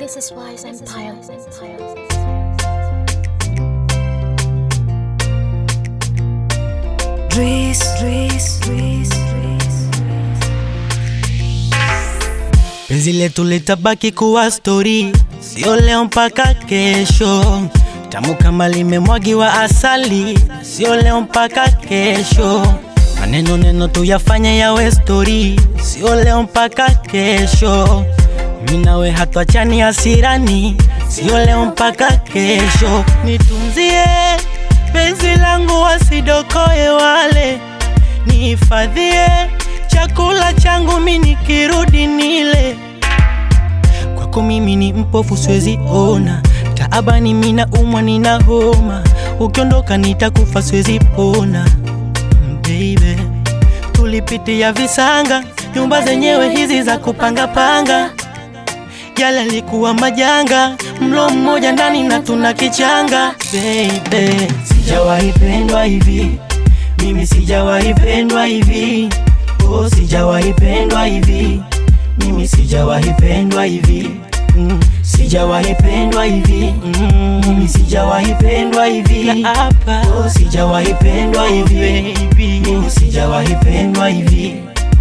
This is Wise Empire. Dries, Dries, Dries, Dries. Penzi letu litabaki kuwa stori, sio leo mpaka kesho. Tamu kama limemwagiwa asali, sio leo mpaka kesho. Maneno neno tuyafanye yawe stori, sio leo mpaka kesho. Mimi nawe hatuachani hasirani, sio leo mpaka kesho. Nitunzie penzi langu wasidokoe wale, nihifadhie chakula changu mimi nikirudi nile. Kwako mimi ni mpofu siwezi ona, taabani mimi naumwa nina homa, ukiondoka nitakufa siwezi pona. Mm, Baby, tulipitia visanga, nyumba zenyewe hizi za kupanga panga, yale alikuwa majanga, mlo mmoja ndani na tuna kichanga. Baby, sijawahi pendwa hivi, mimi sijawahi pendwa hivi, oh, sijawahi pendwa hivi, mimi sijawahi pendwa hivi, mm, sijawahi pendwa hivi, mm, mimi sijawahi pendwa hivi, oh, sijawahi pendwa hivi, mimi sijawahi pendwa hivi.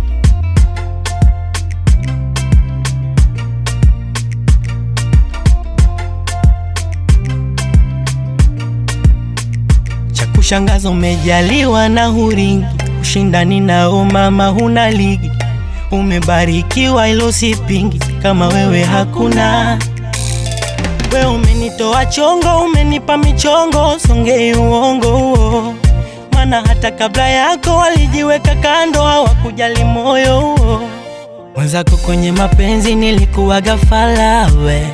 cha kushangaza umejaliwa na huringi, ushindani nao mama huna ligi, umebarikiwa ilo sipingi, kama wewe hakuna. We umenitoa chongo, umenipa michongo, songei uongo huo, maana hata kabla yako walijiweka kando, hawakujali moyo huo. Mwenzako kwenye mapenzi nilikuwa gafala we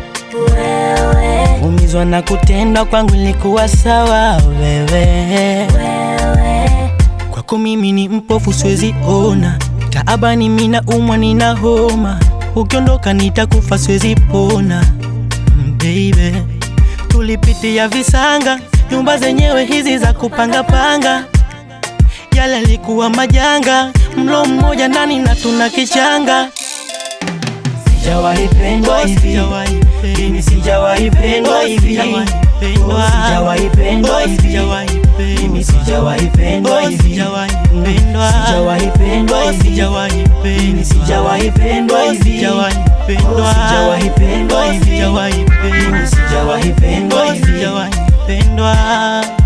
umizwa na kutendwa kwangu ilikuwa sawa wewe kwako mimi ni mpofu siwezi ona taabani mina umwa nina homa ukiondoka nitakufa siwezi pona Mm, baby tulipitia visanga nyumba zenyewe hizi za kupanga panga yale alikuwa majanga mlo mmoja ndani na tuna kichanga sijawahi pendwa hivi mimi sijawahi pendwa hivi Oh, sijawahi pendwa hivi mimi sijawahi pendwa hivi sijawahi pendwa hivi mimi sijawahi pendwa hivi Oh, sijawahi pendwa hivi mimi sijawahi pendwa hivi pendwa